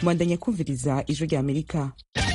mwandanya kumviriza ijwi rya amerika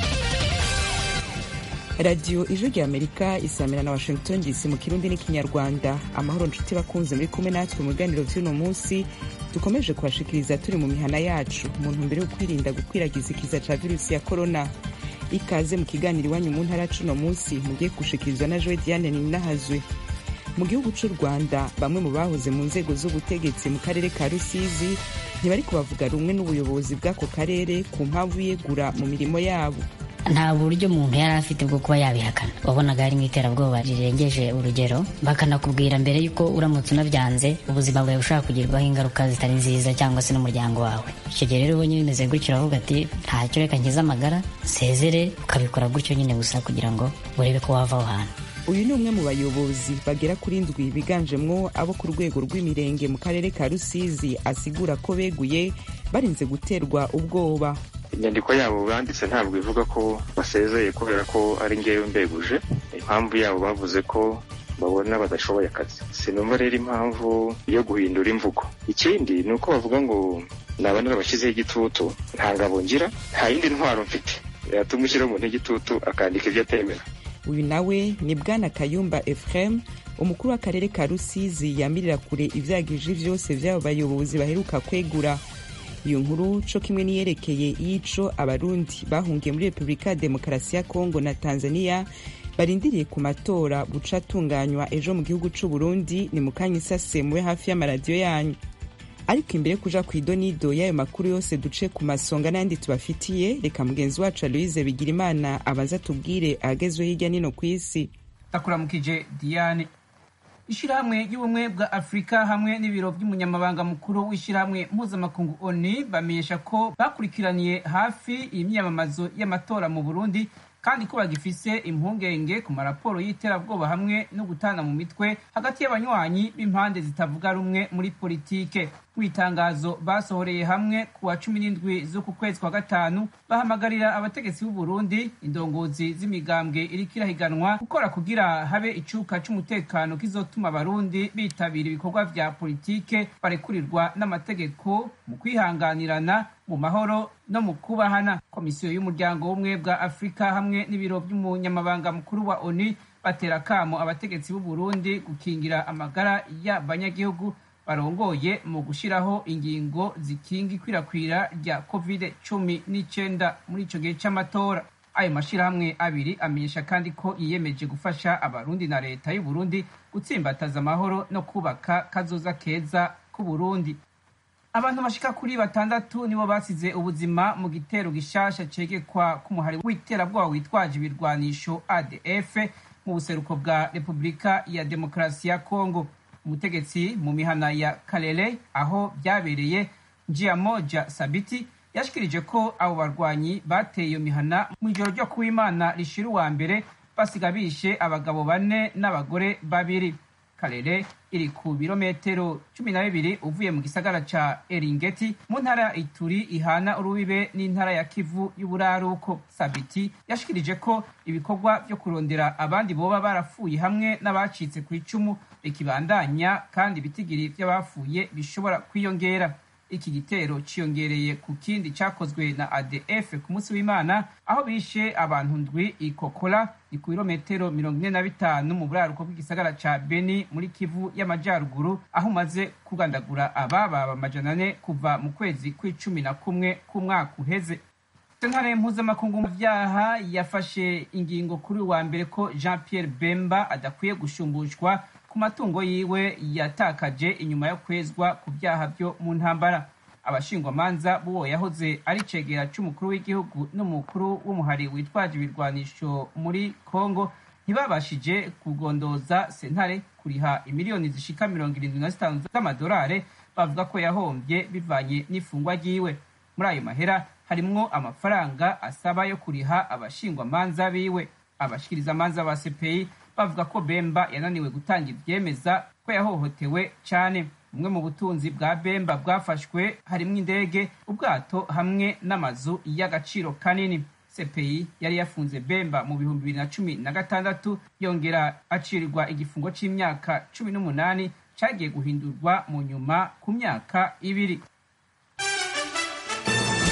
radiyo ijwi rya amerika isamira na washington dc mu kirundi n'ikinyarwanda amahoro nshuti bakunze muri kumwe natwe mu biganiro vy'uno munsi dukomeje kubashikiriza turi mu mihana yacu mu ntumbero yo kwirinda gukwiragiza ikiza ca virusi ya korona ikaze mu kiganiro iwanyu mu ntara cuno munsi mugiye gushikirizwa na joe diane ninahazwe mu gihugu c'u rwanda bamwe mu bahoze mu nzego z'ubutegetsi mu karere ka rusizi ntibari kubavuga rumwe n'ubuyobozi bw'ako karere ku mpamvu yegura mu mirimo yabo nta buryo umuntu yari afite bwo kuba yabihakana wabonaga harimo iterabwoba rirengeje urugero bakanakubwira mbere y'uko uramutse unabyanze ubuzima bwawe bushobora kugirwaho ingaruka zitari nziza cyangwa se n'umuryango wawe icyo gihe rero ubonye bimeze gutyo uravuga ati ntacyo reka nkize amagara nsezere ukabikora gutyo nyine gusa kugira ngo urebe ko wava aho hantu uyu ni umwe mu bayobozi bagera kuri ndwi biganjemwo abo ku rwego rw'imirenge mu karere ka rusizi asigura ko beguye barinze guterwa ubwoba inyandiko yabo banditse ntabwo ivuga ko basezeye kubera ko ari ngewe mbeguje impamvu yabo bavuze ko babona badashoboye akazi sinumva rero impamvu yo guhindura imvugo ikindi ni uko bavuga ngo naba narabashyizeho igitutu nta ngabo ngira nta yindi ntwaro mfite yatuma ushyiraho umuntu igitutu akandika ibyo atemera uyu nawe ni bwana kayumba efuremu umukuru w'akarere ka rusizi yamirira kure ivyagije vyose vy'abo bayobozi baheruka kwegura iyo nkuru co kimwe niyerekeye iyico abarundi bahungiye muri repubulika ya demokarasi ya kongo na tanzania barindiriye ku matora buca atunganywa ejo mu gihugu c'u burundi ni mu kanya isase mube hafi y'amaradiyo yanyu ariko imbere kuja ku idonido y'ayo makuru yose duce ku masonga n'ayandi tubafitiye reka mugenzi wacu aloise bigira imana abanza tubwire ahagezwe hirya nino ku isi ndakuramukije diane ishyirahamwe ry'ubumwe bwa afurika hamwe n'ibiro by'umunyamabanga mukuru w'ishyirahamwe mpuzamakungu oni bamenyesha ko bakurikiraniye hafi imyiyamamazo y'amatora mu burundi kandi ko bagifise impungenge ku maraporo y'iterabwoba hamwe no gutana mu mitwe hagati y'abanywanyi b'impande zitavuga rumwe muri politike mu itangazo basohoreye hamwe ku wa cumi n'indwi z'uku kwezi kwa gatanu bahamagarira abategetsi b'u Burundi indongozi z'imigambwe iriko irahiganwa gukora kugira habe icuka c'umutekano kizotuma abarundi bitabira ibikorwa vya politike barekurirwa n'amategeko mu kwihanganirana mu mahoro no mu kubahana komisiyo y'umuryango w'ubumwe bwa afurika hamwe n'ibiro by'umunyamabanga mukuru wa oni batera kamo abategetsi b'u Burundi gukingira amagara y'abanyagihugu barongoye mu gushyiraho ingingo zikinga ikwirakwira rya covid cumi n'icyenda muri icyo gihe cy'amatora ayo mashyirahamwe abiri amenyesha kandi ko yiyemeje gufasha abarundi na leta y'u Burundi gutsimbataza amahoro no kubaka kazoza keza k'u Burundi abantu bashika kuri batandatu nibo basize ubuzima mu gitero gishasha cegekwa k'umuhari w'iterabwoba witwaje ibirwanisho ADF mu buseruko bwa Repubulika ya Demokarasi ya Kongo umutegetsi mu mihana ya Kalele aho byabereye Njiamoja Sabiti yashikirije ko abo barwanyi bateye iyo mihana mu ijoro ryo kuw'Imana rishira uwa mbere basiga bishe abagabo bane n'abagore babiri Kalele iri ku birometero cumi na bibiri uvuye mu gisagara ca Eringeti mu ntara ya Ituri ihana urubibe n'intara ya Kivu y'uburaruko. Sabiti yashikirije ko ibikorwa vyo kurondera abandi boba barapfuye hamwe n'abacitse ku icumu bikibandanya kandi ibitigiri vy'abapfuye bishobora kwiyongera. Iki gitero ciyongereye ku kindi cakozwe na ADF ku munsi w'Imana aho bishe abantu ndwi ikokora ni ku birometero mirongo ine na bitanu mu buraruko bw'igisagara ca Beni muri Kivu y'Amajyaruguru aho umaze kugandagura abababa amajana ane kuva mu kwezi kw'icumi na kumwe k'umwaka uheze. sentare mpuzamakungu mu vyaha yafashe ingingo kuri wa mbere ko Jean Pierre Bemba adakwiye gushumbushwa ku matungo yiwe yatakaje inyuma yo kwezwa ku byaha byo mu ntambara abashingwamanza b'uwo yahoze ari cegera c'umukuru w'igihugu n'umukuru w'umuhari witwaje ibirwanisho muri congo ntibabashije kugondoza sentare kuriha imiliyoni zishika mirongo irindwi na zitanu z'amadolare bavuga ko yahombye bivanye n'ifungwa ryiwe muri ayo mahera harimwo amafaranga asaba yo kuriha abashingwamanza biwe abashikirizamanza ba CPI bavuga ko Bemba yananiwe gutanga ivyemeza ko yahohotewe cane bumwe mu butunzi bwa Bemba bwafashwe harimwo indege ubwato hamwe n'amazu y'agaciro kanini CPI yari yafunze Bemba mu bihumbi bibiri na cumi na gatandatu yongera acirirwa igifungo c'imyaka cumi n'umunani cagiye guhindurwa mu nyuma ku myaka ibiri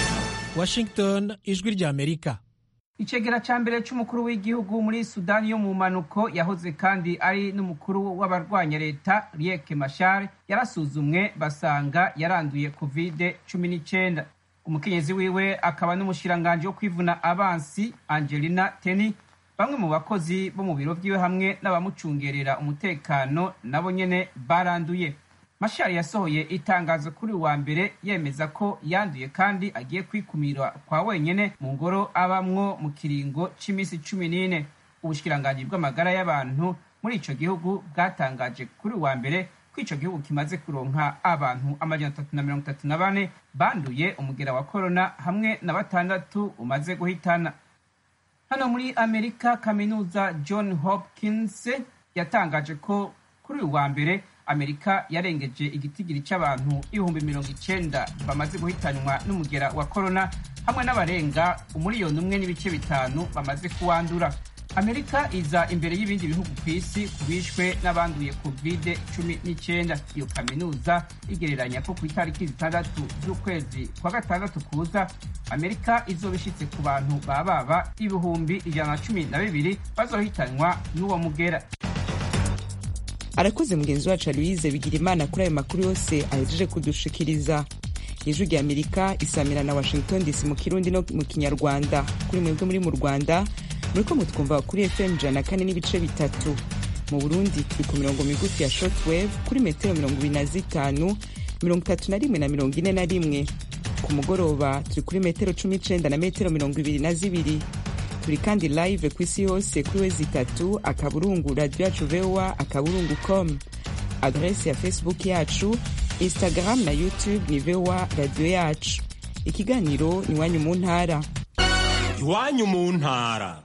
washington ijwi ry'amerika icegera ca mbere c'umukuru w'igihugu muri sudani yo mu mpanuko yahoze kandi ari n'umukuru w'abarwanya leta riek mashar yarasuzumwe basanga yaranduye covid cumi n'icenda umukenyezi wiwe akaba n'umushiranganji wo kwivuna abansi angelina teny bamwe mu bakozi bo mu biro vyiwe hamwe n'abamucungerera umutekano nabo nyene baranduye mashari yasohoye itangazo kuri wa mbere yemeza ko yanduye kandi agiye kwikumira kwa wenyene mu ngoro abamwo mu kiringo c'imisi cumi n'ine ubushikiranganji bw'amagara y'abantu muri ico gihugu bwatangaje kuri wa mbere ko ico gihugu kimaze kuronka abantu amajana atatu na mirongo itatu na bane banduye umugera wa korona hamwe na batandatu umaze guhitana hano muri amerika kaminuza john hopkins yatangaje ko kuri uyu wa mbere amerika yarengeje igitigiri c'abantu ibihumbi mirongo icenda bamaze guhitanwa n'umugera wa korona hamwe n'abarenga umuriyoni umwe n'ibice bitanu bamaze kuwandura amerika iza imbere y'ibindi bihugu ku isi ku bishwe n'abanduye covid cumi n'icyenda iyo kaminuza igereranya ko ku itariki zitandatu z'ukwezi kwa gatandatu kuza amerika izoba ishitse ku bantu bababa ibihumbi ijana na cumi na bibiri bazohitanwa n'uwo mugera arakoze mugenzi wacu aloise bigira imana kuri ayo makuru yose ahejeje kudushikiriza ijwi rya amerika isamira na washington dc mu kirundi no mu kinyarwanda kuri mwebwe muri mu rwanda muriko mutwumva kuri fm ijana na kane n'ibice bitatu mu burundi turi ku mirongo migufi ya shortwave kuri metero mirongo ibiri na zitanu mirongo itatu na rimwe na mirongo ine na rimwe ku mugoroba turi kuri metero cumi n'icenda na metero mirongo ibiri na zibiri turi kandi live ku isi yose kuri wezi itatu akaburungu radio yacu voa akaburungu com adrese ya facebook yacu instagram na youtube ni voa radio yacu ikiganiro iwanyu mu ntara iwanyu mu ntara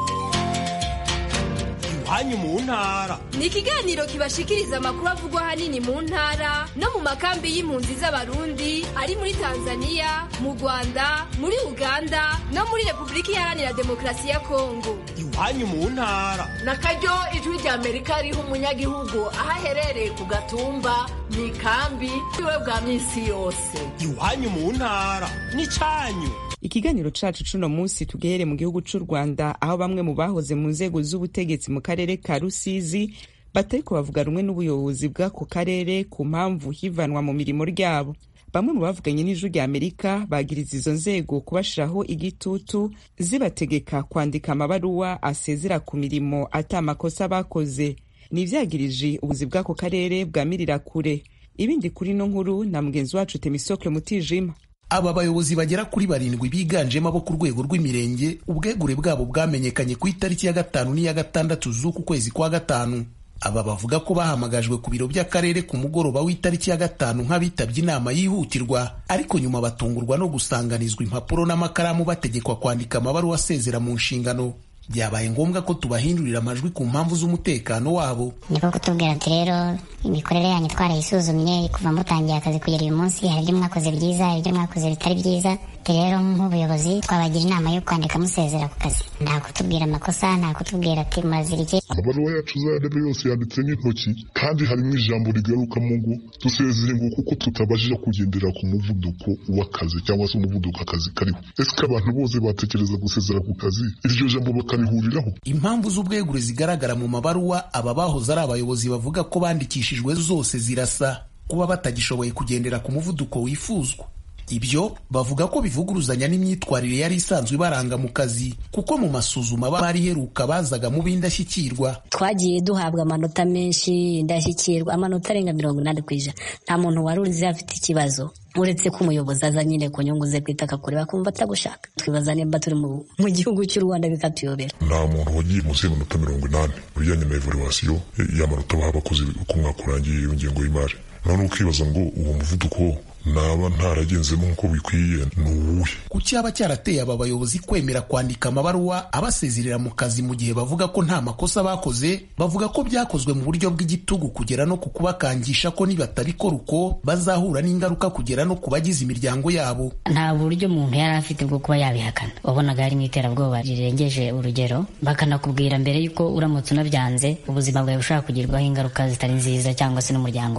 iwanyu mu ntara ni ikiganiro kibashikiriza amakuru avugwa ahanini mu ntara no mu makambi y'impunzi z'abarundi ari muri tanzania mu rwanda muri uganda no muri repubulika iharanira demokarasi ya kongo iwanyu mu ntara na karyo ijwi rya amerika riha umunyagihugu aho aherereye ku gatumba mu ikambi iwe bwa minsi yose iwanyu mu ntara n'icanyu ikiganiro cacu cuno munsi tugehere mu gihugu c'u rwanda aho bamwe mu bahoze mu nzego z'ubutegetsi mu karere ka rusizi batariko bavuga rumwe n'ubuyobozi bw'ako karere ku mpamvu hivanwa mu mirimo ryabo bamwe mu bavuganye n'ijwi rya amerika bagiriza izo nzego kubashiraho igitutu zibategeka kwandika amabaruwa asezera ku mirimo ata makosa bakoze ni ivyagirije ubuzi bw'ako karere bwamirira kure ibindi kuri no nkuru na mugenzi wacu temisokle mutijima aba bayobozi bagera kuri barindwi biganjemo abo ku rwego rw'imirenge ubwegure bwabo bwamenyekanye ku itariki ya gatanu n'iya gatandatu z'uku kwezi kwa gatanu aba bavuga ko bahamagajwe ku biro by'akarere ku mugoroba w'itariki ya gatanu nk'abitabye inama yihutirwa ariko nyuma batungurwa no gusanganizwa impapuro n'amakaramu bategekwa kwandika amabaruwa asezera mu nshingano byabaye ngombwa ko tubahindurira amajwi ku mpamvu z'umutekano wabo niko kutubwira ati rero imikorere yanyu twarayisuzumye kuva mutangiye akazi kugera uyu munsi hari ibyo mwakoze byiza hari ibyo mwakoze bitari byiza rero nk'ubuyobozi twabagira inama yo kwandika musezera ku kazi nta kutubwira amakosa nta kutubwira ati murazira iki amabaruwa yacu uzayarebe yose yanditse n'intoki kandi harimo ijambo rigarukamo ngo dusezeye ngo kuko tutabashije kugendera ku muvuduko w'akazi cyangwa se umuvuduko akazi kariho ese ko abantu bose batekereza gusezera ku kazi iryo jambo bakarihuriraho impamvu z'ubwegure zigaragara mu mabaruwa aba bahoze ari abayobozi bavuga ko bandikishijwe zose zirasa kuba batagishoboye kugendera ku muvuduko wifuzwa ibyo bavuga ko bivuguruzanya n'imyitwarire yari isanzwe ibaranga mu kazi kuko mu masuzuma bari iheruka bazaga mu b'indashyikirwa twagiye duhabwa amanota menshi indashyikirwa amanota arenga mirongo inani ku ijana nta muntu wari uzi afite ikibazo uretse ko umuyobozi aza nyine ku nyungu ze kwita akakureba akumva atagushaka twibaza nimba turi mu gihugu cy'u rwanda bikatuyobera nta muntu wagiye munsi y'amanota mirongo inani mu bijyanye na evaluwasiyo y'amanota baha abakozi uko umwaka urangiye iyo ngengo y'imari none ukibaza ngo uwo muvuduko naba ntaragenzemo nk'uko bikwiye ni uwuhe ku cyaba cyarateye aba bayobozi kwemera kwandika amabaruwa abasezerera mu kazi mu gihe bavuga ko nta makosa bakoze bavuga ko byakozwe mu buryo bw'igitugu kugera no ku kubakangisha ko nibatabikora uko bazahura n'ingaruka kugera no ku bagize imiryango yabo nta buryo umuntu yari afite bwo kuba yabihakana wabonaga harimo iterabwoba rirengeje urugero bakanakubwira mbere y'uko uramutse unabyanze ubuzima bwawe bushobora kugirwaho ingaruka zitari nziza cyangwa se n'umuryango wawe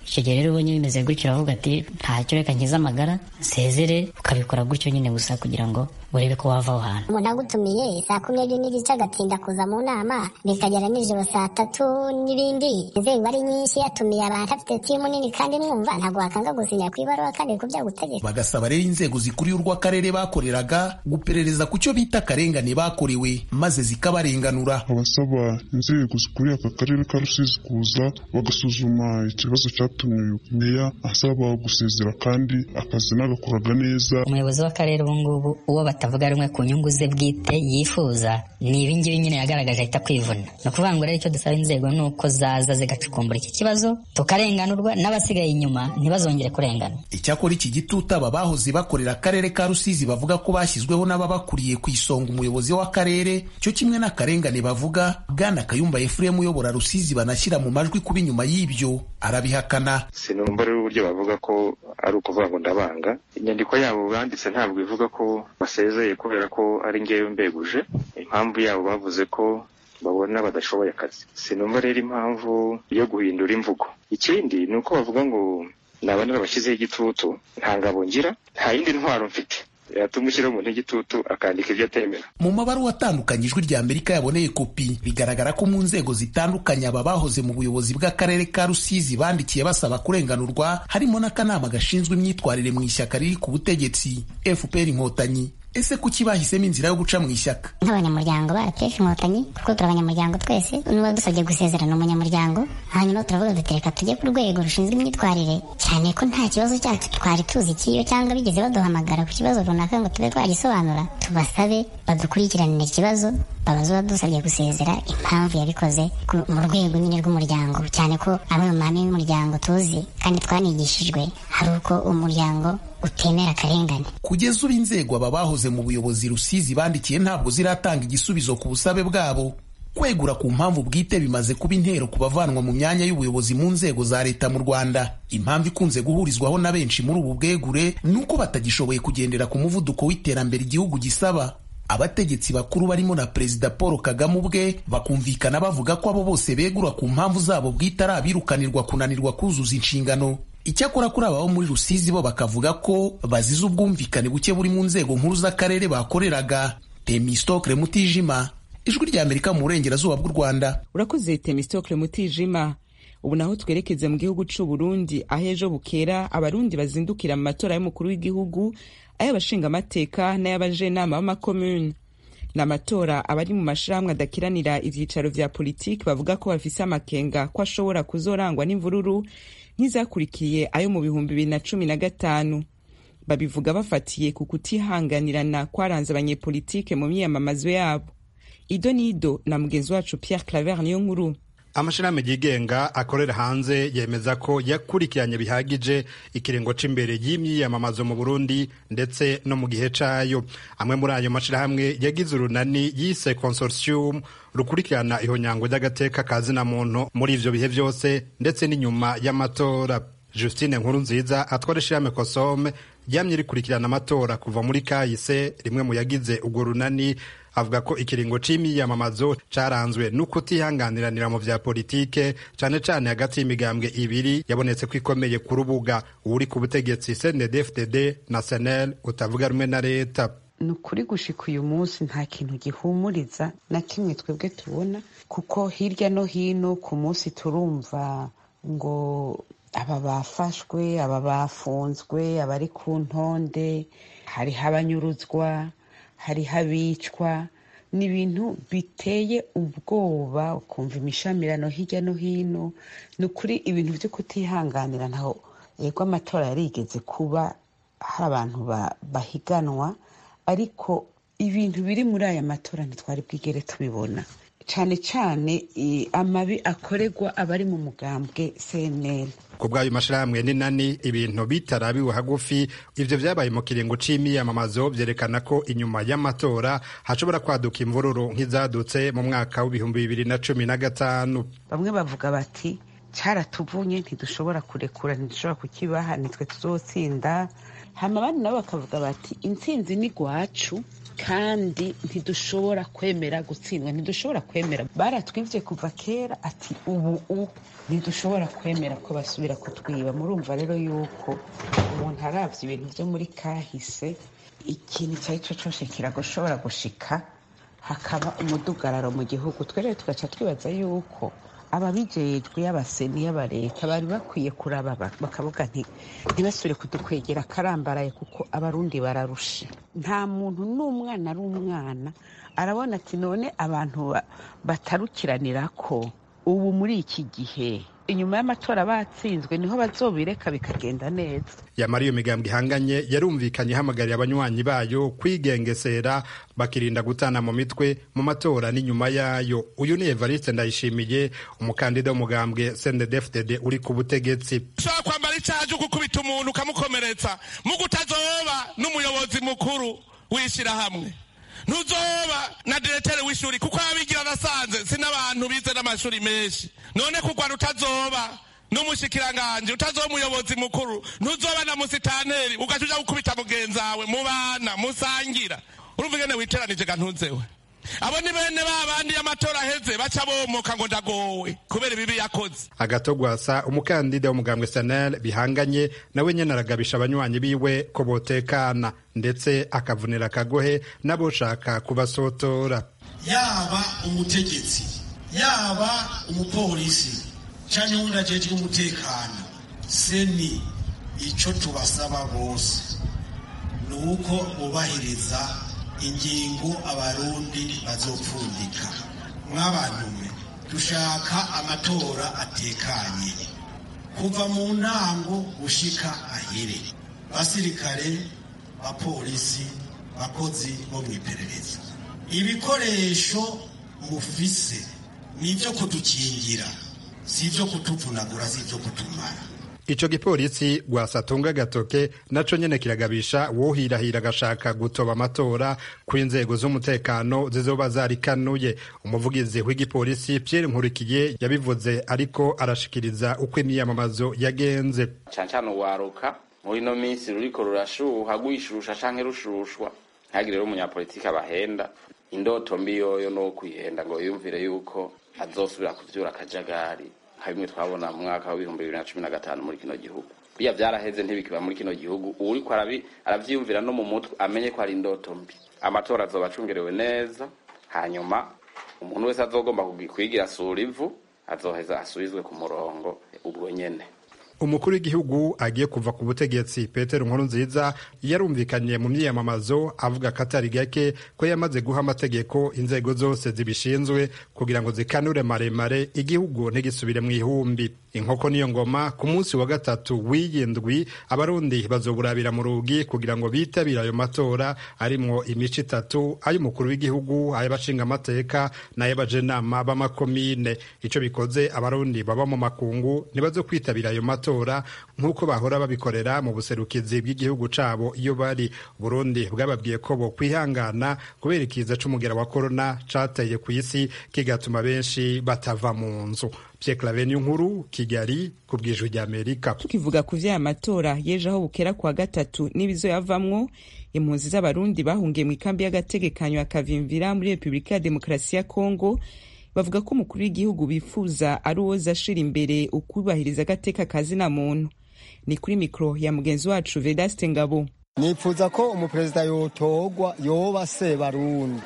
icyo gihe rero ubonye bimeze gutyo uravuga ati ntacyo reka nkize amagara nsezere ukabikora gutyo nyine gusa kugira ngo urebe ko wava aho hantu umuntu agutumiye saa kumi n'ebyiri n'igice agatinda kuza mu nama bikagera nijoro saa tatu n'ibindi inzego ari nyinshi yatumiye abantu afite timu nini kandi mwumva ntabwo wakanga gusinya ku ibaruwa kandi ku byagutegeka bagasaba rero inzego zikuriye urw'akarere bakoreraga guperereza ku cyo bita akarengane bakorewe maze zikabarenganura abasaba inzego zikuriye aka karere ka rusizi kuza bagasuzuma ikibazo cyatumye meya asaba gusezera kandi akazi nagakoraga neza umuyobozi w'akarere ubu ngubu uwo batavuga rumwe ku nyungu ze bwite yifuza ni ibingibi nyine yagaragaje ahita kwivuna ni ukuvuga ngo rero icyo dusaba inzego ni uko zaza zigacukumbura iki kibazo tukarenganurwa n'abasigaye inyuma ntibazongere kurengana icyakora iki gitutu aba bahoze bakorera akarere ka rusizi bavuga ko bashyizweho n'ababakuriye ku isonga umuyobozi w'akarere cyo kimwe n'akarengane bavuga bwana kayumba efuremu uyobora rusizi banashyira mu majwi kuba inyuma y'ibyo arabihakana sinumva rero uburyo bavuga ko ari ukuvuga ngo ndabanga inyandiko yabo banditse ntabwo ivuga ko basezeye kubera ko ari ngewe mbeguje impamvu yabo bavuze ko babona badashoboye akazi sinumva rero impamvu yo guhindura imvugo ikindi ni uko bavuga ngo naba narabashyizeho igitutu nta ngabo ngira nta yindi ntwaro mfite yatuma ushyiraho umuntu igitutu akandika ibyo atemera mu mabaruwa atandukanye ijwi rya amerika yaboneye kopi bigaragara ko mu nzego zitandukanye aba bahoze mu buyobozi bw'akarere ka rusizi bandikiye basaba kurenganurwa harimo n'akanama gashinzwe imyitwarire mu ishyaka riri ku butegetsi fpr inkotanyi ese kuki bahisemo inzira yo guca mu ishyaka nk'abanyamuryango ba rpf inkotanyi kuko turi abanyamuryango twese n'uba dusabye gusezerana umunyamuryango hanyuma turavuga duti reka tujye ku rwego rushinzwe imyitwarire cyane ko nta kibazo cyacu twari tuzi ikiyo cyangwa bigeze baduhamagara ku kibazo runaka ngo tube twagisobanura tubasabe badukurikiranire ikibazo babaza uwadusabye gusezera impamvu yabikoze mu rwego nyine rw'umuryango cyane ko amwe mu mahame y'umuryango tuzi kandi twanigishijwe hari uko umuryango utemera akarengane kugeza ubu inzego aba bahoze mu buyobozi rusizi bandikiye ntabwo ziratanga igisubizo ku busabe bwabo kwegura ku mpamvu bwite bimaze kuba intero ku bavanwa mu myanya y'ubuyobozi mu nzego za leta mu rwanda impamvu ikunze guhurizwaho na benshi muri ubu bwegure ni uko batagishoboye kugendera ku muvuduko w'iterambere igihugu gisaba abategetsi bakuru barimo na perezida paul kagame ubwe bakumvikana bavuga ko abo bose begura ku mpamvu zabo bwite ari abirukanirwa kunanirwa kuzuza inshingano icyakora kuri aba bo muri rusizi bo bakavuga ko bazize ubwumvikane buke buri mu nzego nkuru z'akarere bakoreraga temistokle mutijima ijwi rya amerika mu burengerazuba bw'u rwanda urakoze temistokle mutijima ubu naho twerekeze mu gihugu c'u burundi aho ejo bukera abarundi bazindukira mu matora y'umukuru w'igihugu ay'abashingamateka n'ay'abajenama b'amakomune ni amatora abari mu mashirahamwe adakiranira ivyicaro vya politiki bavuga ko bafise amakenga ko ashobora kuzorangwa n'imvururu nk'izakurikiye ayo mu bihumbi bibiri na cumi na gatanu babivuga bafatiye ku kutihanganirana kwaranze abanyepolitike mu myiyamamazo yabo ido n'ido na mugenzi wacu pierre claver niyo nkuru amashirahamwe yigenga akorera hanze yemeza ko yakurikiranye bihagije ikiringo c'imbere y'imyiyamamazo mu Burundi ndetse no mu gihe cayo amwe muri ayo mashirahamwe yagize urunani yise consortium rukurikirana ihonyango ry'agateka ka zina muntu muri ivyo bihe vyose ndetse n'inyuma y'amatora Justine Nkuru nziza atwara ishirahamwe Kosome ryamye rikurikirana amatora kuva muri kahise rimwe mu yagize urwo runani avuga ko ikiringo c'imyiyamamazo caranzwe n'ukutihanganiranira mu vya politike cane cane hagati y'imigambwe ibiri yabonetse ko ikomeye ku rubuga uri ku butegetsi CNDD-FDD na SNL utavuga rumwe na leta ni ukuri gushika uyu munsi nta kintu gihumuriza na kimwe twebwe tubona kuko hirya no hino ku munsi turumva ngo aba bafashwe aba bafunzwe abari ku ntonde hariho abanyuruzwa hariho abicwa ni ibintu biteye ubwoba ukumva imishamirano hirya no hino ni ukuri ibintu byo kutihanganira ntaho yego amatora yarigeze kuba hari abantu bahiganwa ariko ibintu biri muri aya matora ntitwari bwigere tubibona cyane cyane amabi akorerwa abari mu mugambwe cnl ku bw'ayo mashirahamwe n'inani ibintu bitarabiwe hagufi ivyo vyabaye mu kiringo c'imyiyamamazo vyerekana ko inyuma y'amatora hashobora kwaduka imvururu nk'izadutse mu mwaka w'ibihumbi bibiri na cumi na gatanu bamwe bavuga bati cyaratuvunye ntidushobora kurekura ntidushobora kukibaha nitwe tuzotsinda hama abandi nabo bakavuga bati intsinzi ni gwacu kandi ntidushobora kwemera gutsindwa ntidushobora kwemera baratwivye kuva kera ati ubu u ntidushobora kwemera ko basubira kutwiba murumva rero yuko umuntu aravye ibintu vyo muri kahise ikintu icyo ari cyo cyose kiragushobora gushika hakaba umudugararo mu gihugu twe rero tugaca twibaza yuko ababijejwe y'abaseni y'abareta bari bakwiye kuraba bakavuga nti ntibasubire kudukwegera akarambaraye kuko abarundi bararushe nta muntu n'umwana ari umwana arabona ati none abantu batarukiranira ko ubu muri iki gihe inyuma y'amatora batsinzwe niho bazobireka bikagenda neza yamara iyo migambwe ihanganye yarumvikanye ihamagarira abanywanyi bayo kwigengesera bakirinda gutana mu mitwe mu matora n'inyuma yayo uyu ni evariste ndayishimiye umukandida w'umugambwe sendedefdede uri ku butegetsi ushobora kwambara icyaha cyo gukubita umuntu ukamukomeretsa mu kutazoba n'umuyobozi mukuru w'ishyirahamwe ntuzoba na diretere w'ishuri kuko abigira nasanze si n'abantu bize n'amashuri menshi none kugwa utazoba n'umushikiranganje utazoba umuyobozi mukuru ntuzoba na musitanteri ugaca uja gukubita mugenzi wawe mubana musangira urumva ingene witeranije ga ntuzewe abo ni bene ba bandi y'amatora aheze baca bomoka ngo ndagowe kubera ibibi yakoze agatogwasa umukandida w'umugambwe sanel bihanganye nawe nyene aragabisha abanywanyi biwe ko botekana ndetse akavunira akagohe n'aboshaka kubasotora yaba umutegetsi yaba umupolisi canke wundi ajejwe umutekano seni ico tubasaba bose ni uko bubahiriza ingingo abarundi bazopfundika mwabantume dushaka amatora atekanye kuva mu ntango gushika ahere basirikare bapolisi bakozi bo mu iperereza ibikoresho mufise ni ibyo kudukingira si ibyo kutuvunagura si ibyo kutumara ico gipolisi gwasatunga gatoke naco nyene kiragabisha wohirahira agashaka gutoba amatora kw'inzego z'umutekano zizoba zarikanuye umuvugizi w'igipolisi Pierre Nkurikiye yabivuze ariko arashikiriza uko imyiyamamazo yagenze cane cane uwaruka muri ino minsi ruriko rurashuha rwishusha canke rushushwa ntihagire rero umunyapolitiki abahenda indoto mbi yoyo no kwihenda ngo yumvire yuko azosubira kuvyura akajagari nka bimwe twabona mu mwaka w'ibihumbi bibiri na cumi na gatanu muri kino gihugu biya vyaraheze ntibikiba muri kino gihugu uwuriko aravyiyumvira no mu mutwe amenye ko ari indoto mbi amatora azoba acungerewe neza hanyuma umuntu wese azogomba kwigira asura ivu azoheza asubizwe ku murongo ubwo nyene umukuru w'igihugu agiye kuva ku butegetsi petero nkurunziza yarumvikanye mu myiyamamazo avuga ko atari gake ko yamaze guha amategeko inzego zose zibishinzwe kugira ngo zikanure maremare igihugu ntigisubire mu ihumbi inkoko niyo ngoma ku munsi wa gatatu w'iyindwi abarundi bazoburabira mu rugi kugira ngo bitabire ayo matora arimwo imico itatu ay'umukuru w'igihugu ay'abashinga amateka n'ay'abajenama b'amakomine ico bikoze abarundi baba mu makungu ntibazo kwitabira ayo matora nk'uko bahora babikorera mu buserukizi bw'igihugu cabo iyo bari burundi bwababwiye ko bo kwihangana kubera ikiza c'umugera wa korona cateye ku isi kigatuma benshi batava mu nzu Pierre Claver nkuru Kigali ku bw'ijwi ry'Amerika tukivuga ku vy'aya matora yeje aho bukera kwa gatatu n'ibizo yavamwo impunzi z'abarundi bahungiye mu ikambi y'agategekanyo akavimvira muri Repubulika ya Demokarasi ya Kongo bavuga ko umukuru w'igihugu bifuza ari uwoza ashira imbere ukubahiriza agateka kazina muntu ni kuri mikoro ya mugenzi wacu Vedaste Ngabo nifuza ko umuperezida yotorwa yoba se barundi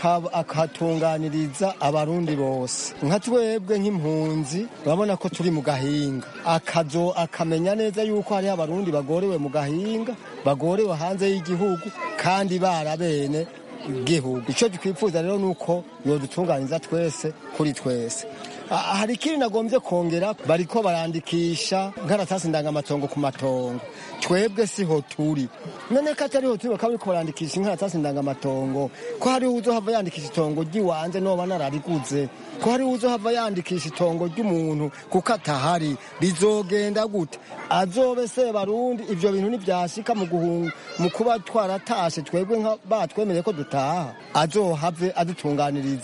akatunganiriza abarundi bose nka twebwe nk'impunzi urabona ko turi mu gahinga akazo akamenya neza yuko hariho abarundi bagorewe mu gahinga bagorewe hanze y'igihugu kandi barabene igihugu icyo twifuza rero ni uko yodutunganiza twese kuri twese hari ikindi nagombye kongera bariko barandikisha nkaratasi ndangamatongo ku matongo twebwe siho turi none ko atariho turi bakaba bariko barandikisha inkaratasi ndangamatongo ko hariho uzohava yandikisha itongo ry'iwanje noba narariguze ko hariho uzohava yandikisha itongo ry'umuntu kuko atahari rizogenda gute azobe se barundi ivyo bintu ntivyashika mu guhunga mu kuba twaratashe twebwe batwemereye ko dutaha azohave adutunganiriza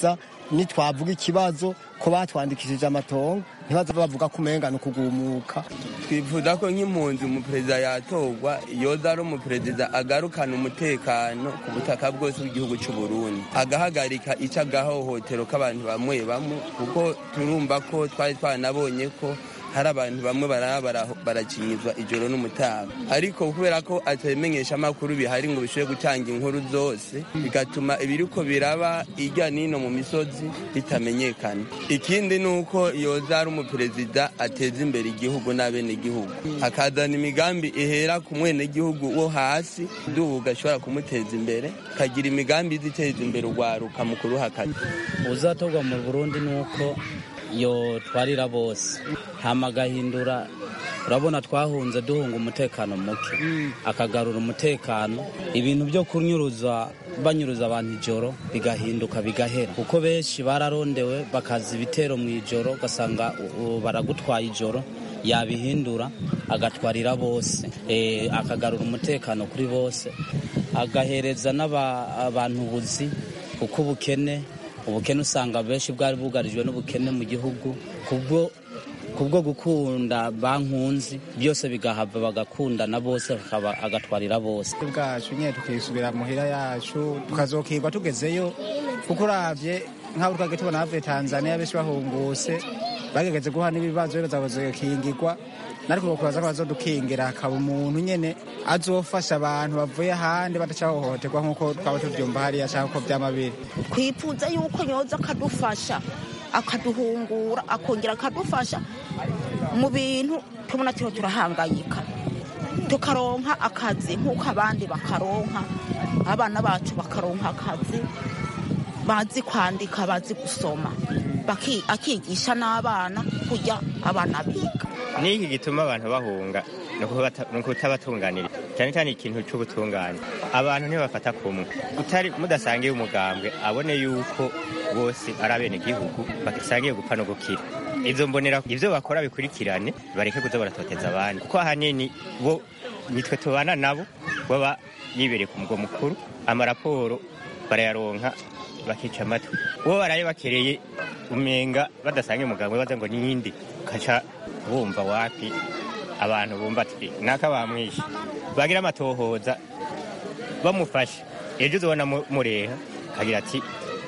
nitwavuga ikibazo ko batwandikishije amatongo ntibaze bavuga ko umenga ni ukugumuka twifuza ko nk'impunzi umuperezida yatorwa yoza ari umuperezida agarukana umutekano ku butaka bwose bw'igihugu cy'u Burundi agahagarika icyo agahohotero k'abantu bamwe bamwe kuko turumva ko twari twanabonye ko hari abantu bamwe baraba barakinyizwa ijoro n'umutaga ariko kubera ko atamenyesha amakuru bihari ngo bishobore gutanga inkuru zose bigatuma ibiriko biraba irya nino mu misozi bitamenyekana ikindi ni uko yoza ari umuperezida ateza imbere igihugu n'abenegihugu akazana imigambi ihera ku mwenegihugu wo hasi duhuga ashobora kumuteza imbere akagira imigambi iziteza imbere urwaruka mu kuruhakana uzatorwa mu burundi ni uko yo twarira bose hama agahindura urabona twahunze duhunga umutekano muke akagarura umutekano ibintu byo kunyuruza banyuruza abantu ijoro bigahinduka bigahera kuko benshi bararondewe bakaza ibitero mu ijoro ugasanga baragutwaye ijoro yabihindura agatwarira bose akagarura umutekano kuri bose agahereza n'abantu ubuzi kuko ubukene ubukene usanga benshi bwari bugarijwe n'ubukene mu gihugu kubwo kubwo gukunda bankunzi byose bigahava bagakundana bose agatwarira bose bwacu nyine tukisubira muhira yacu tukazokirwa tugezeyo kuko urabye nk'abo twage tubona bavuye tanzania benshi bahunguse bagegeze guha n'ibibazo bazakingirwa nariko kubaza ko bazodukingira hakaba umuntu nyene azofasha abantu bavuye ahandi badacahohoterwa nk'uko twaba tuvyumva hariya canke uko vyama biri twifuza yuko yoza akadufasha akaduhungura akongera akadufasha mu bintu tubona turiho turahangayika tukaronka akazi nk'uko abandi bakaronka abana bacu bakaronka akazi bazi kwandika bazi gusoma akigisha n'abana kujya abana biga n'iki gituma abantu bahunga ni ukutabatunganira cyane cyane ikintu cy'ubutungane abantu ntibafata kumwe utari mudasangiye umugambwe abone yuko bose ari abenegihugu basangiye gupfa no gukira izo mbonera ibyo bakora bikurikirane bareke kuza baratoteza abandi kuko ahanini bo nitwe tubana nabo baba yibereye ku mugwa mukuru amaraporo barayaronka bakica amatwi uwo baraye bakereye umenga badasangiye umugambwe baza ngo niyindi ukaca bumva wapi abantu bumva ati naka bamwishe bagira amatohoza bamufashe ejo uzabona mureha akagira ati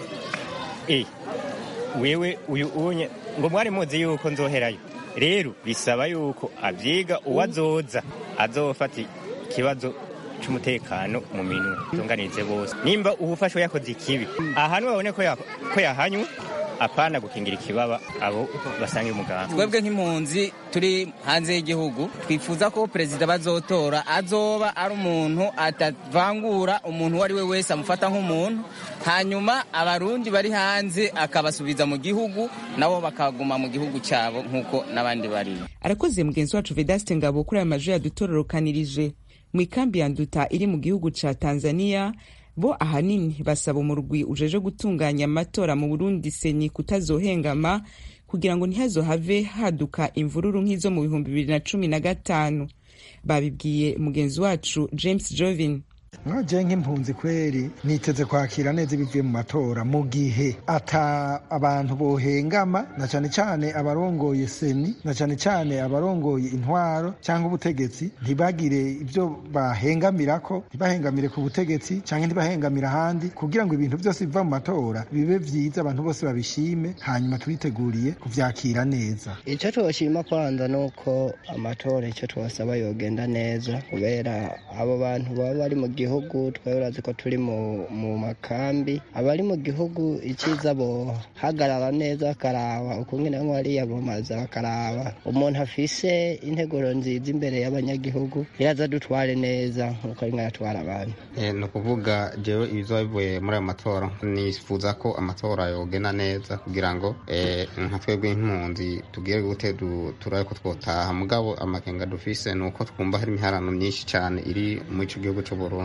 e wewe uyu unye ngo mwari muzi yuko nzoherayo rero bisaba yuko abyiga uwo azoza azofata ikibazo cy'umutekano mu minwe tunganize bose nimba ubufasha yakoze ikibi ahantu babone ko yahanywe apana gukingira ikibaba abo basanga umuganga twebwe nk'impunzi turi hanze y'igihugu twifuza ko perezida bazotora azoba ari umuntu atavangura umuntu uwo ari we wese amufata nk'umuntu hanyuma abarundi bari hanze akabasubiza mu gihugu nabo bakaguma mu gihugu cyabo nk'uko n'abandi bari arakoze mugenzi wacu vedaste ngabo kuri aya majwi yadutororokanirije mu ikambi ya nduta iri mu gihugu ca tanzania bo ahanini basaba umurwi ujeje gutunganya amatora mu burundi seni kutazohengama kugira ngo ntihazohave haduka imvururu nk'izo mu bihumbi bibiri na cumi na gatanu babibwiye mugenzi wacu james jovin nkaje nk'impunzi kweri niteze kwakira neza ibivuye mu matora mu gihe ata abantu bohengama na cyane cyane abarongoye seni na cyane cyane abarongoye intwaro cyangwa ubutegetsi ntibagire ibyo bahengamirako ntibahengamire ku butegetsi cyangwa ntibahengamire ahandi kugira ngo ibintu byose biva mu matora bibe byiza abantu bose babishime hanyuma twiteguriye kuvyakira neza icyo tubashima kwanza ni uko amatora icyo tubasaba yogenda neza kubera abo bantu baba bari mu gihugu gihugu twari urazi ko turi mu makambi abari mu gihugu icyiza bohagarara neza bakaraba ukungene bamwe bariya bomaza bakaraba umuntu afise integuro nziza imbere y'abanyagihugu yaza dutware neza nk'uko ari yatwara abantu ni ukuvuga jewe ibizoba bivuye muri ayo matora nifuza ko amatora yogenda neza kugira ngo nka twebwe nk'impunzi tugire gute turabe ko twotaha mugabo amakenga dufise ni uko twumva hari imiharano myinshi cyane iri muri ico gihugu c'uburundi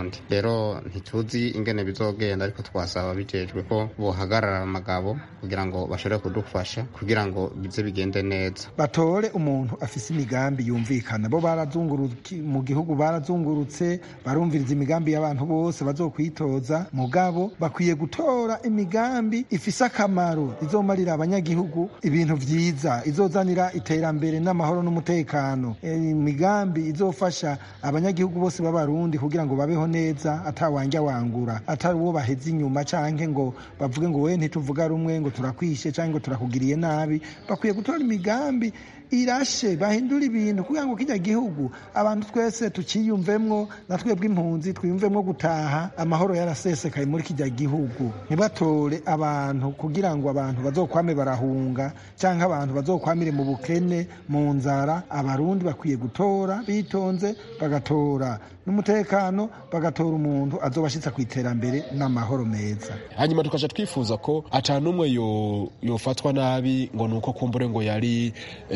c'uburundi rero ntituzi ingene bizogenda ariko twasaba bijejwe ko bohagarara amagabo kugira ngo bashobore kudufasha kugira ngo bize bigende neza batore umuntu afise imigambi yumvikana bo barazunguruka mu gihugu barazungurutse barumviriza imigambi y'abantu bose bazokwitoza mugabo bakwiye gutora imigambi ifise akamaro izomarira abanyagihugu ibintu vyiza izozanira iterambere n'amahoro n'umutekano imigambi izofasha abanyagihugu bose b'abarundi kugira ngo babeho neza atawanja wangura atari uwo baheze inyuma canke ngo bavuge ngo we ntituvuga rumwe ngo turakwishe canke ngo turakugiriye nabi bakwiye gutora imigambi irashe bahindura ibintu kugira ngo kijya gihugu abantu twese tukiyumvemwo na twebwe impunzi twiyumvemwo gutaha amahoro yarasesekaye muri kijya gihugu ntibatore abantu kugira ngo abantu bazokwame barahunga cyangwa abantu bazokwamire mu bukene mu nzara abarundi bakwiye gutora bitonze bagatora n'umutekano bagatora umuntu azobashitsa ku iterambere n'amahoro meza hanyuma tukaja twifuza ko ata n'umwe yofatwa nabi ngo nuko kumbure ngo yari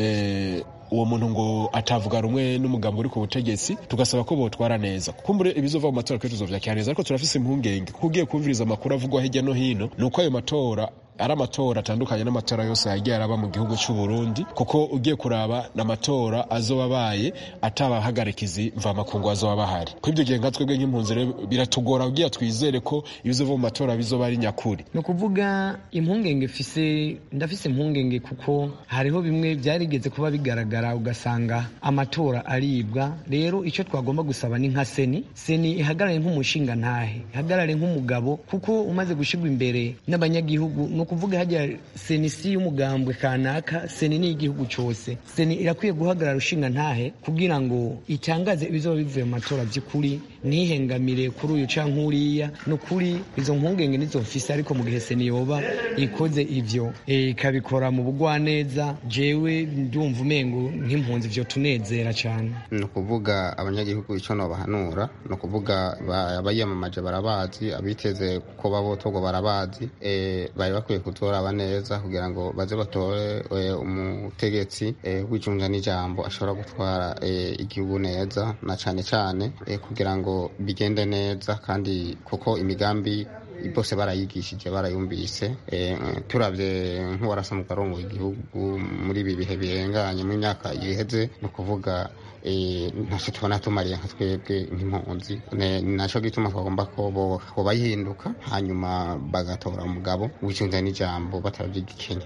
uwo muntu ngo atavuga rumwe n'umugambi uri ku butegetsi tugasaba ko botwara neza kumbure ibizova mu matora kenshi tuzovyakira neza ariko turafise impungenge kuko ugiye kumviriza amakuru avugwa hirya no hino ni uko ayo matora ari amatora atandukanye n'amatora yose yagiye araba mu gihugu cy'u Burundi kuko ugiye kuraba n'amatora azoba abaye atabahagarikizi mvamakungu azoba bahari ko ibyo gihe nka twebwe nk'impunzi rero biratugora kugira twizere ko ibizova mu matora bizoba ari nyakuri ni ukuvuga impungenge fise ndafise impungenge kuko hariho bimwe byarigeze kuba bigaragara ugasanga amatora aribwa rero icyo twagomba gusaba ni nka seni seni ihagarare nk'umushinga ntahe ihagarare nk'umugabo kuko umaze gushyirwa imbere n'abanyagihugu ni ukuvuga hajya seni si y'umugambwe kanaka seni ni igihugu cyose seni irakwiye guhagarara ushinga ntahe kugira ngo itangaze ibizoba bivuye mu matora by'ukuri ntihengamire kuri uyu cyangwa uriya ni ukuri izo mpungenge nizo mfise ariko mu gihe seni yoba ikoze ivyo ikabikora mu bugwaneza jewe ndumva umengo nk'impunzi vyo tunezera cyane ni ukuvuga abanyagihugu icyo nobahanura ni ukuvuga abayamamaje barabazi abiteze ko babotorwa barabazi bari bakwiye kutoraba neza kugira ngo baze batore umutegetsi w'icunja n'ijambo ashobora gutwara igihugu neza na cyane cyane kugira ngo bigende neza kandi kuko imigambi bose barayigishije barayumvise turabye nk'uwarasa mu karongo igihugu muri ibi bihe birenganye mu myaka iheze ni ukuvuga ntacyo tubona tumariye nka twebwe nk'impunzi ni nacyo gituma twagomba ko bayihinduka hanyuma bagatora umugabo w'icunza n'ijambo batarabyigikenya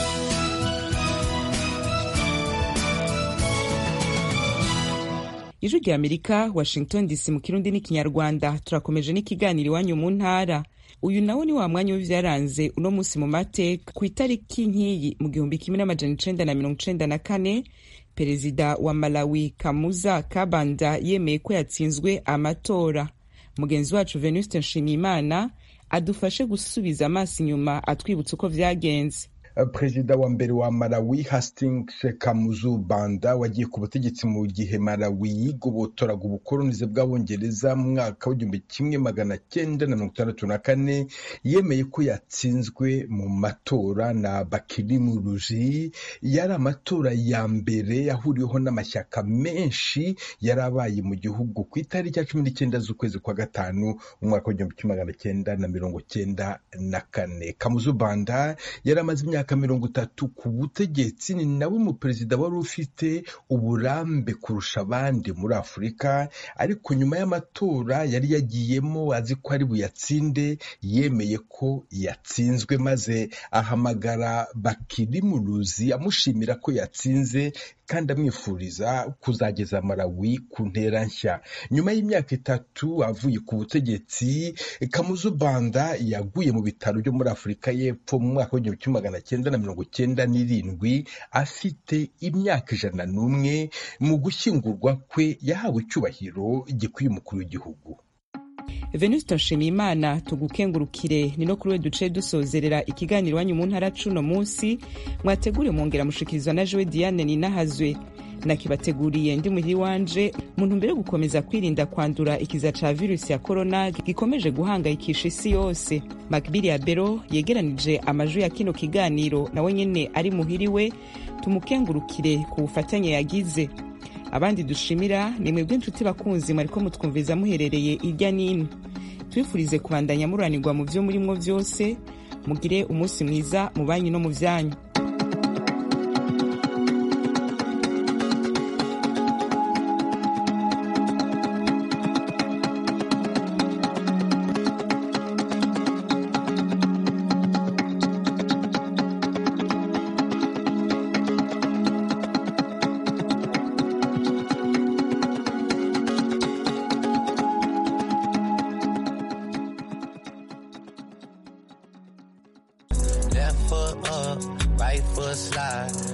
ijwi rya amerika washington dc mu kirundi n'ikinyarwanda turakomeje n'ikiganiro iwanyu mu ntara uyu nawo ni wa mwanya w'ivyaranze uno munsi mu mateka ku itariki nk'iyi mu gihumbi kimwe n'amajana icenda na mirongo icenda na kane perezida wa malawi kamuza kabanda yemeye ko yatsinzwe amatora mugenzi wacu venuste nshimiyimana adufashe gusubiza amaso inyuma atwibutsa uko vyagenze perezida wa mbere wa malawi hastings kamuzu banda wagiye ku butegetsi mu gihe malawi yigobotoraga ubukolonize bw'abongereza mu mwaka w'igihumbi kimwe magana cyenda na mirongo itandatu na kane yemeye ko yatsinzwe mu matora na bakirimu ruji yari amatora ya mbere yahuriweho n'amashyaka menshi yari abaye mu gihugu ku itariki ya cumi n'icyenda z'ukwezi kwa gatanu mu mwaka w'igihumbi kimwe magana cyenda na mirongo cyenda na kane kamuzu banda yari amaze imyaka imyaka mirongo itatu ku butegetsi ni nawe umuperezida wari ufite uburambe kurusha abandi muri afurika ariko nyuma y'amatora yari yagiyemo azi ko ari buyatsinde yemeye ko yatsinzwe maze ahamagara bakirimuruzi amushimira ko yatsinze kandi amwifuriza kuzageza Malawi ku ntera nshya nyuma y'imyaka itatu avuye ku butegetsi kamuzu banda yaguye mu bitaro byo muri afurika y'epfo mu mwaka w'igihumbi kimwe magana cyenda na mirongo cyenda n'irindwi afite imyaka ijana n'umwe mu gushyingurwa kwe yahawe icyubahiro gikwiye umukuru w'igihugu venuste nshimiyimana tugukengurukire ni no kuri we duce dusozerera ikiganiro iwanyu mu ntara cuno munsi mwategure mwongera mushikirizwa na jowe diane ninahazwe nakibateguriye ndi muhiri wanje mu ntumbero yo gukomeza kwirinda kwandura ikiza ca virusi ya korona gikomeje guhangayikisha isi yose makbiri ya bero yegeranije amajwi ya kino kiganiro nawe nyene ari muhiri we tumukengurukire ku bufatanye yagize abandi dushimira ni mwebwe inshuti bakunzi mwariko mutwumviza muherereye irya n'ino twifurize kubandanya muranirwa mu vyo murimwo vyose mugire umunsi mwiza mu banyu no mu vyanyu Left foot up, right foot slide.